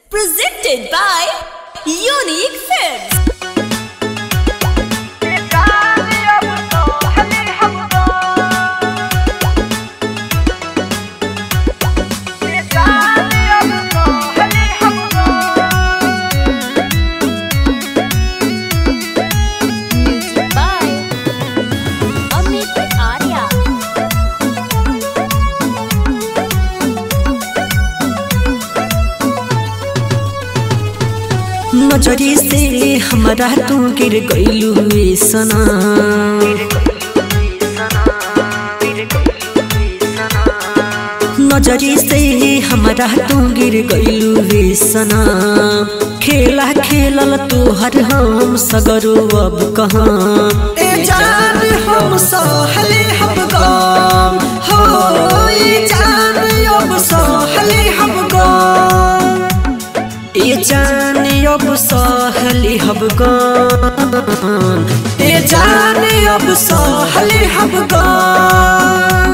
Presented by Unique Films. Music by Amit Arya. नजरी से हमारा तू गिर गईलू सना नजरी से हमारा तू गिर गईलू सना खेला खेलल तू हर हम सगरो अब कहाँ ए जान हम सहले हम गम हो ए जान अब सहले हम गम ए जान अब सहले हम गम ए जान अब सहले हम गम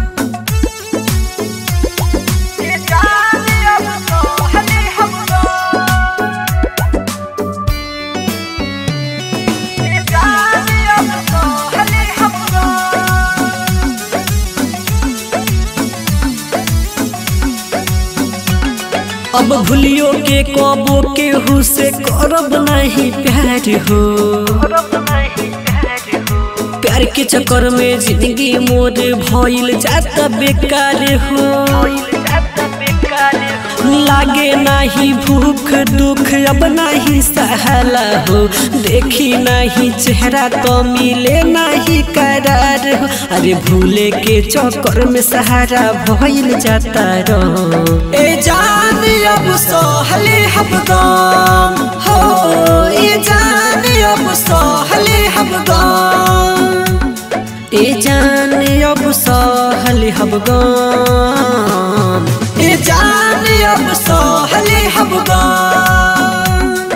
अब भूलियो के कबो के हु से करब नहीं प्यार हो प्यार के चक्कर में जिंदगी मोर भइल जाता बेकार हो लागे नहीं भूख दुख अब नहीं सहला हो देखी नहीं चेहरा तो मिले नहीं करार हो अरे भूले के चक्कर में सहारा भइल जाता रहो ए जान अब सहले हम गम हो ए जान अब सहले हम गम ए जान अब सहले हम गम ए जान अब सहले हम गम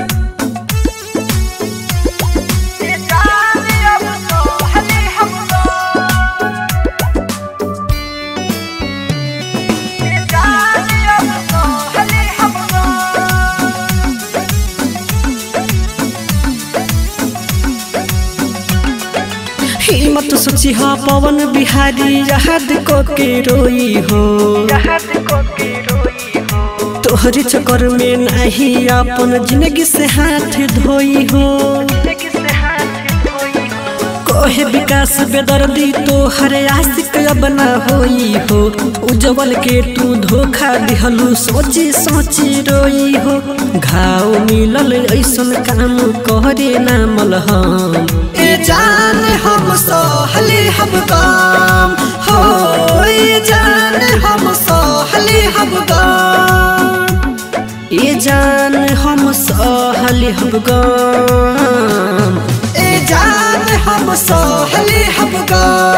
हिम्मत सोची हा पवन बिहारी याद को के रोई हो तोहरे चक्कर में नहीं अपन जिंदगी से हाथ धोई हो कोहे विकास बेदर्दी तो हर आशिक अब न होई हो उज्जवल के तू धोखा दिहलू सोची सोची रोई हो घाव मिलल ऐसन काम करे ना मलहम ए जान हम सहले हम काम हो ए जान हम सहले हम काम ए जान हम सहले हम काम ए जान हम सहले हम काम